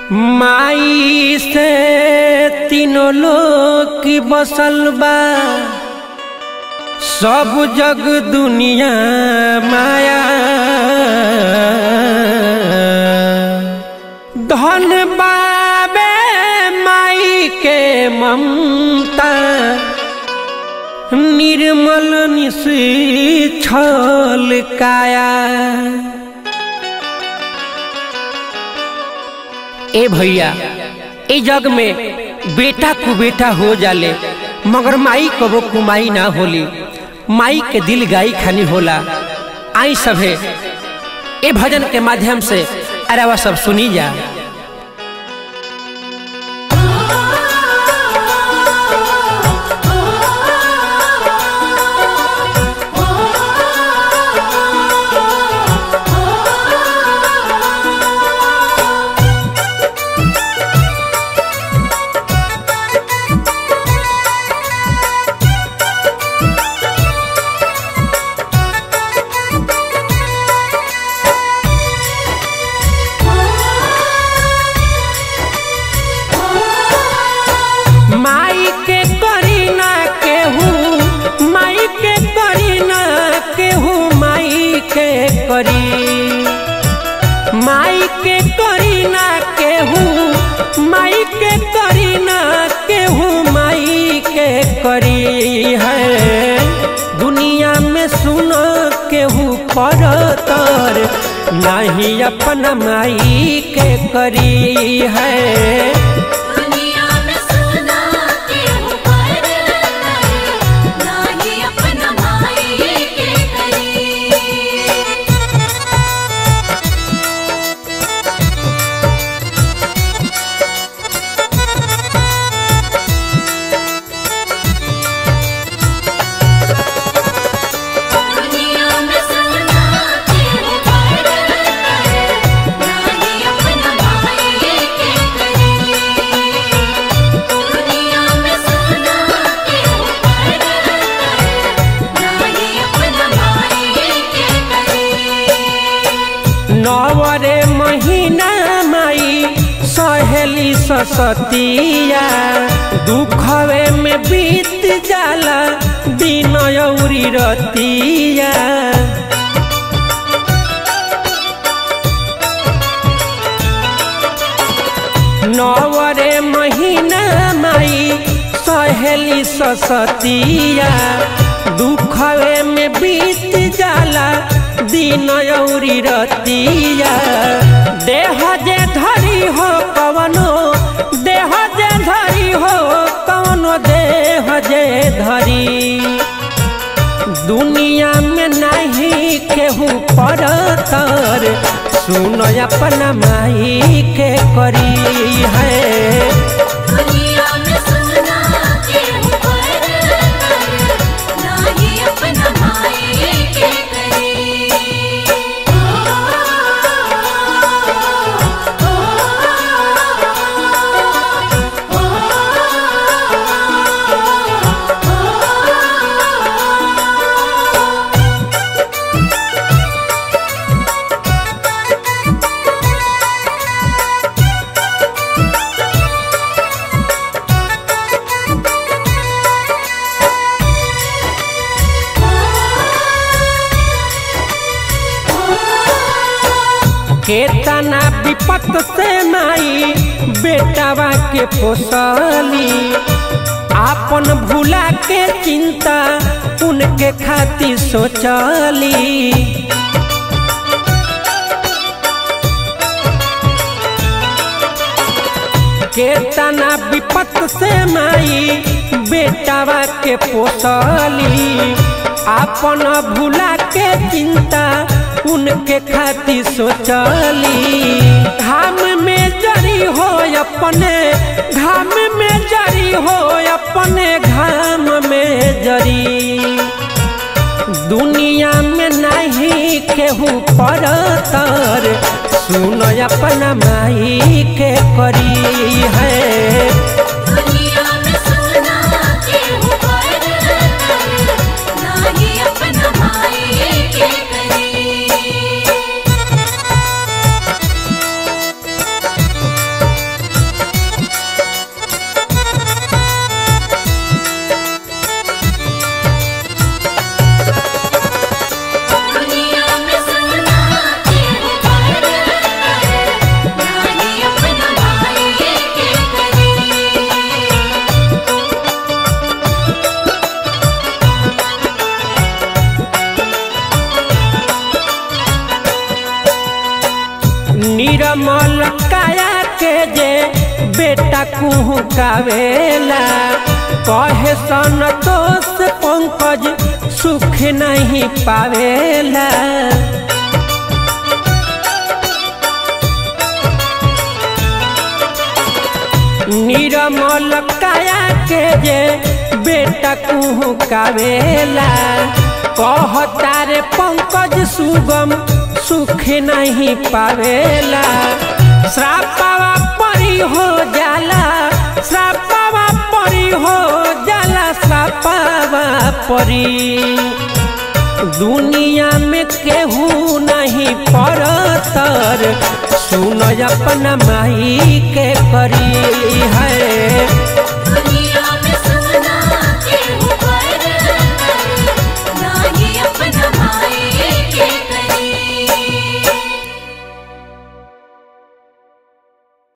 माई से तीनों लोग की बसल बा सब जग दुनिया माया धन बाबे माई के ममता निर्मल निशी छल काया ए भैया ए जग में बेटा को बेटा हो जाले मगर माई कबो कुमाई ना होली माई के दिल गाई खानी होला आई सभे ए भजन के माध्यम से अरे वह सब सुनी जा माई के करी ना केहू माई के करी ना केहू माई के करी माई के करी ना केहू माई के करी ना केहू माई के करी है दुनिया में सुन केहू परतर नहीं अपना माई के करी है दुनिया में सुना के ऊपर नाही अपना माई के करी दुनिया में सुना के ऊपर नाही अपना माई के करी दुनिया में सुना के ऊपर नाही अपना माई के करी नवरे महीना माई सहेली ससतिया दुखवे में बीत जाला दिन औरी रतिया नवरे महीना माई सहेली ससतिया दुखवे में बीत जाला दिन औरी रतिया देह जे धरी हो कवनो देह जे धरी हो कवनो देह जे धरी दुनिया में नहीं केहू परतर सुन अपना माई के करी है दुनिया में सुना के ऊपर नाही अपना माई के करी केतना विपत से माई बेटावा के पोसली आपन भूला के चिंता उनके खातिर सोचली केतना विपत से माई बेटावा के पोसली आपन भूला के चिंता उनके खातिर सोचली घाम में जरी हो अपने घाम में जरी हो अपने घाम में जरी दुनिया में नहीं केहू परतर सुन अपना माई के करी है दुनिया में सुना के ऊपर नाही अपना माई के करी निरमल काया के जे बेटा कुहू कावेला कहे संतोष पंकज सुख नहीं पावेला निरमल काया के जे बेटा कुहू कावेला कहता रे पंकज सुगम सुख नहीं पावेला श्रापावा परी हो जाला श्रापावा परी हो जाला श्रापावा परी दुनिया में केहू नहीं परतर सुन अपना माई के करी है